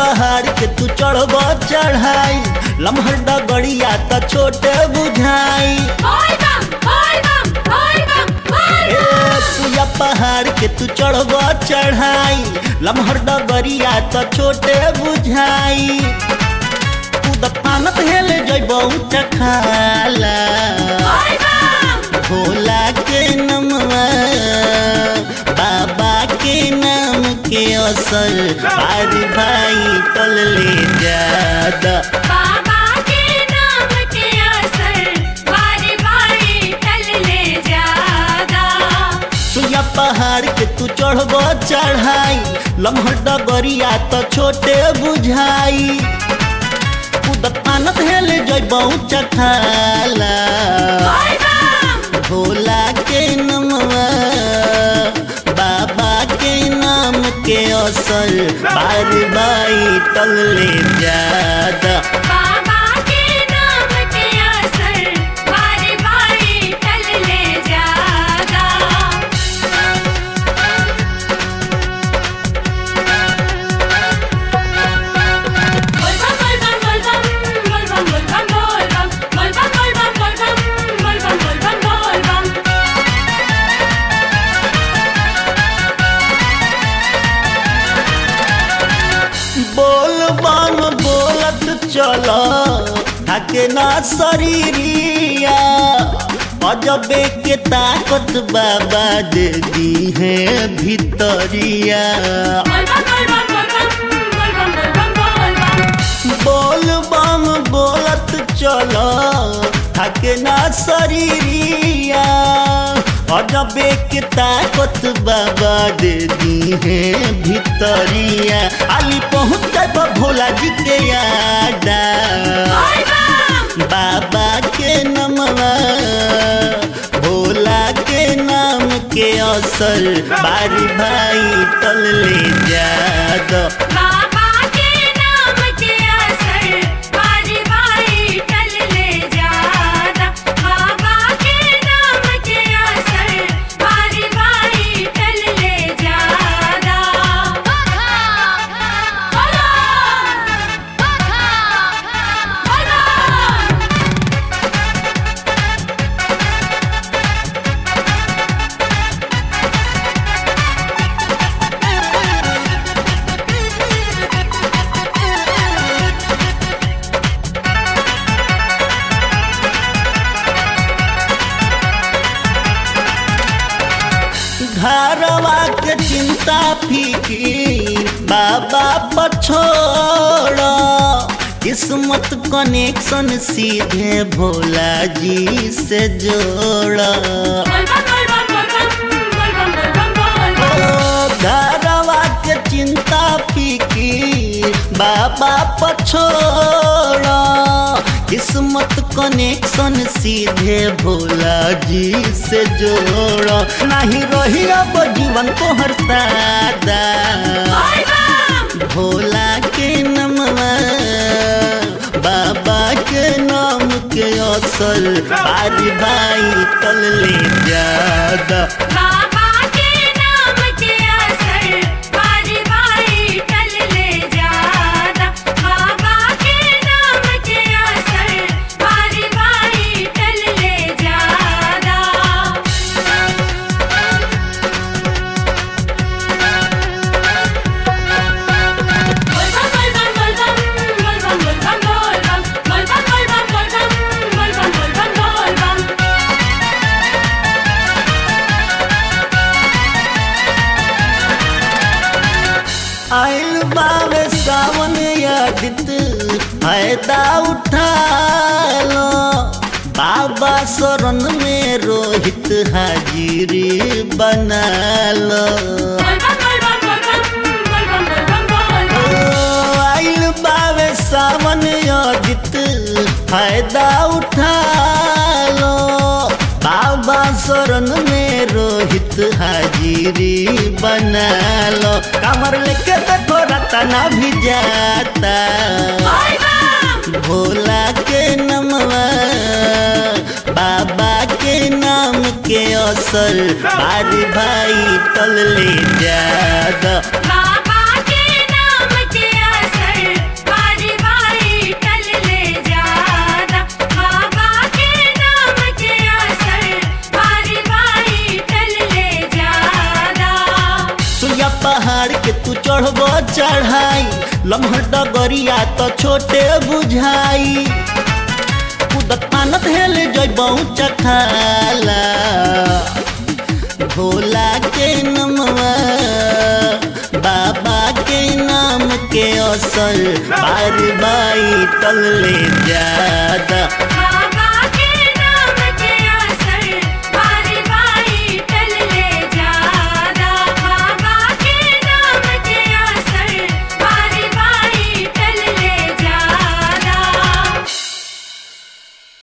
पहाड़ के तू चढ़ब चढ़ाई लम्हर डगड़िया त छोटे बुझाई बोल बम बोल बम बोल बम बोल ए बम सुया पहाड़ के तू चढ़ब चढ़ाई लम्हर डगड़िया त छोटे बुझाई कूद पानत हेल जइबौ चखाला बोल बम भोला के नमवा बाबा के नाम के असर बारी भाई टल ले जादा बाबा के नाम के असर बारी बारी टल ले जादा सुइया पहाड़ के तू चढ़ब चढ़ाई लम्हर डगरिया त छोटे बुझाई कूदत पानत हेल जइबौ चखाला बोल बम भोला के नमवा बाबा के नाम के असर बार बाई टल ले जादा बाबा के नाम के असर बारी बारी टल ले जादा बोल बम बोल बम बोल बम बोल बम बोल बम बोल बम बोल बम बोल बम बोल बम बोल बम बोल बम बोल बम बोल बम बोलत चल थके ना शरीरिया अजबे के ताकत बाबा दे दी है भितरिया बोल बम बोल बम बोल बम बोल बम बोल बम बोल बम बोल बम बोलत चल थके ना शरीरिया अजबे के ताकत बाबा दे दी है भितरिया अली पहुँच जाब भोला जी के यादा बोल बम बाबा के नमवा भोला के नाम के असर बारी भाई टल ले जादा बाबा के नाम के असर बारी बारी टल ले जादा बाबा के नाम के असर बारी बारी टल ले जादा बोलो बोलो घरवा के चिंता फिकीर बाबा पछोड़ किस्मत कनेक्शन सीधे भोला जी से जोड़ बोल बम बोल बम बोल बम बोल बम बोल बम बोल बम ओ, घरवा के चिंता फिकीर बाबा पछोड़ किस्मत कनेक्शन सीधे भोला जी से जोड़ नहीं रही अब जीवन को हर सादा बोल बम भोला के नमवा बाबा के नाम के असर बारी बाई टल ले जादा बाबा के नाम के असर बारी बारी टल ले जादा बाबा के नाम के असर बारी बारी टल ले जादा बोल बम बोल बम बोल बम बोल बम बोल बम बोल बम बोल बम बोल बम बोल बम बोल बम बोल बम बोल बम आइल बावे सावन यादित फायदा उठा लो बाबा शरण में रोहित हाजिरी बना लो बोल बम बोल बम बोल बम बोल बम बोल बम बोल बम ओ, बोल बम आइल बावे सावन यादित फायदा उठा लो बाबा शरण में रोहित हाजिरी बना लो कमर लेके देखो रतना भी जाता बोल बम भोला के नमवा बाबा के नाम के असर बारी भाई टल ले जादा बाबा के नाम के असर लम्हर डगरिया तो छोटे बुझाई कूदत पानत हेल जैबऊ चखाला भोला के नमवा बाबा के नाम के असर बार बाई तले ज्यादा